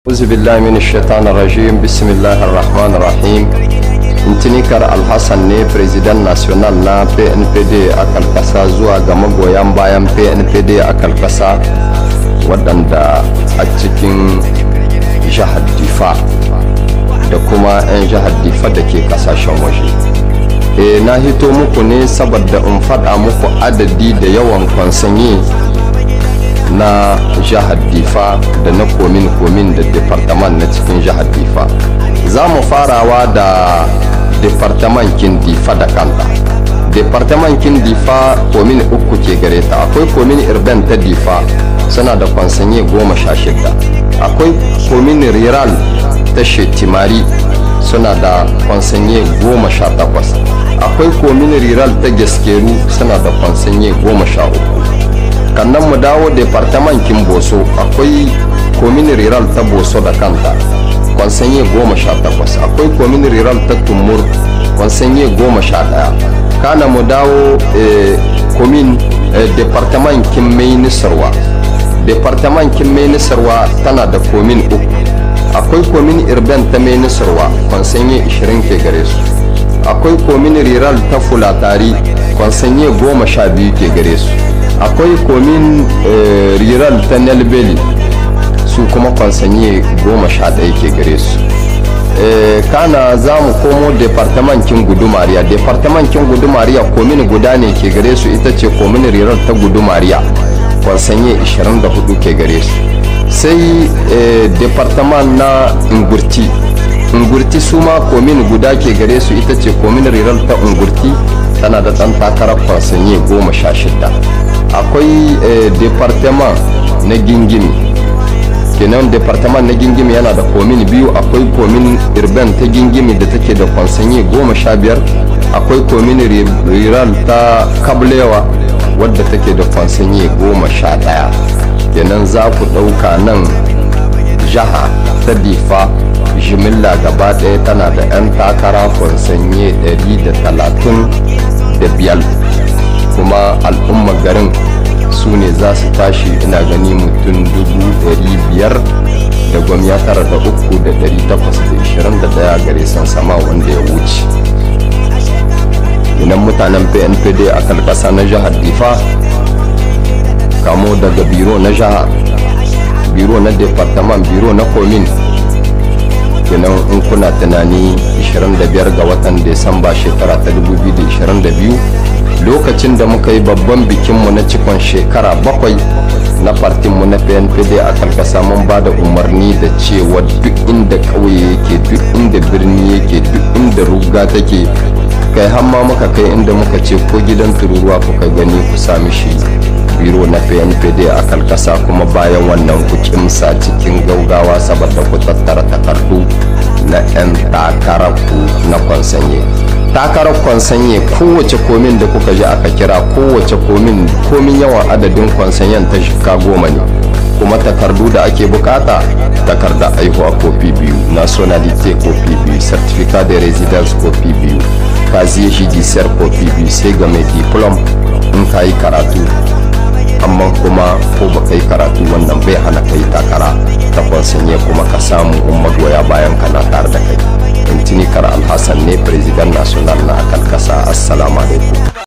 أعوذ بالله من الشيطان الرجيم بسم الله الرحمن الرحيم intinikar alhassan ne president national na pnpd a kalkasa zuwa ga magoyan bayan pnpd a kalkasa waɗanda a cikin jihar difa da kuma 'yan jihar difa da ke kasashen waje e na hito muku ne saboda in faɗa muku adadi da yawan kwansanyi na jihar difa da na komin-komin da departaman na cikin jihar difa za mu farawa da departamentin difa da kanta departamentin difa komin uku ke gare ta akwai komin irben ta difa suna da kwansanye goma sha shida akwai komin riral ta shetimari suna da kwansanye goma sha takwas akwai komin riral ta gaskeru suna da kwansanye goma sha uku kannan mu dawo departamentin boso akwai komin riral ta boso da kanta kwansanye goma sha takwas akwai komin riral ta tumur kwansanye goma sha daya kana mu dawo komin departamentin mai nisarwa departamentin mai nisarwa tana da komin uku akwai komin irben ta mai nisarwa kwansanye 20 ke gare su akwai komin riral ta fulatari kwansanye goma sha biyu ke gare su akwai komin riral ta nelbeli su kuma kwansanye goma sha ɗaya ke gare su kana za mu komo departamentin gudumariya departamentin gudumariya komin guda ne ke gare su ita ce komin rirar ta gudumariya kwansanye 24 ke gare su sai departament na ingurti ingurti su ma komin guda ke gare su ita ce komin rirar ta ingurti tana da ɗan takarar kwansanye goma sha shida akwai departament na gingimi kenan departament na gingimi yana da komin biyu akwai komin irben ta gingimi da take da kwansanye goma sha biyar akwai komin riral ta kablewa wadda take da kwansanye goma sha daya kenan za ku ɗauka nan jaha ta difa jimilla gaba ɗaya tana da 'yan takara kwansanye 135 kuma al'ummar garin su ne za su tashi ina gani mutum dubu ɗari biyar da gwamya tara da uku da ɗari takwas da ishirin da ɗaya gare san sama wanda ya wuce inan mutanen pnpd a kalkasa na jihar difa kamo daga biro na jiha biro na departement biro na komin kenan in kuna tunani 25 ga watan desamba shekara ta 2022 lokacin da muka yi babban bikinmu na cikon shekara bakwai na partinmu na pnpd a karkasa mun ba da umarni da cewa duk inda ƙauye yake duk inda birni yake duk inda ruga take kai hamma muka kai inda muka ce ko gidan tururuwa kuka gani ku sami shi biro na pnpd a kalkasa kuma bayan wannan ku kimsa cikin gaugawa saboda ku tattara takardu na 'yan takararku na kwansanye takarar kwansanye kowace komin da kuka ji aka kira kowace komin komin yawan adadin kwansanyen ta shika goma ne kuma takardu da ake bukata takarda aihuwa kofi biyu nationalité kofi biyu certificat de residence kofi biyu casier judiciaire kofi biyu sai ga mai diplom in ka yi karatu amma kuma ko ba kai karatu wannan bai hana kai takara ta kwansanye kuma ka samu in magoya bayan kana tare da kai intinikar alhassan ne president national na akan kasa assalamu alaikum